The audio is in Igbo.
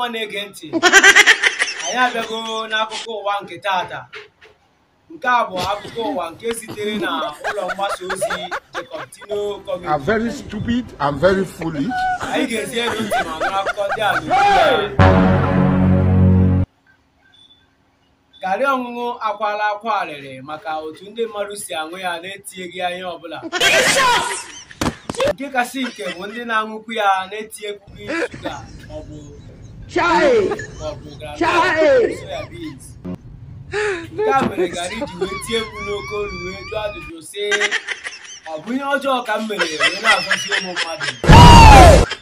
na-ege ntị anyị abịago n'akụkọ ụwa nke tata nke a bụ akụkọ ụwa nke sitere na ụlọ mgbasa ozi Jacob Tino are Comedy very stupid and very foolish. anyị ga-ezi elu ntị ma nụrụ akụkọ ndị a n'okpuru ya. garị ọṅụṅụ akwala akwa arịrị maka otu ndị mmadụ si aṅụ ya na-etinyeghị ya ihe ọbụla nke kasị nke bụ ndị na-aṅụkwu ya na-etinyekwughị shuga maọbụ maọbụ groundnut, soya beans. nke a mere garị ji wee tie mkpu n'oke olu wee jụọ ajụjụ sị ọ bụ ihe ọjọọ ka m mere wee na-agọzi ụmụ mmadụ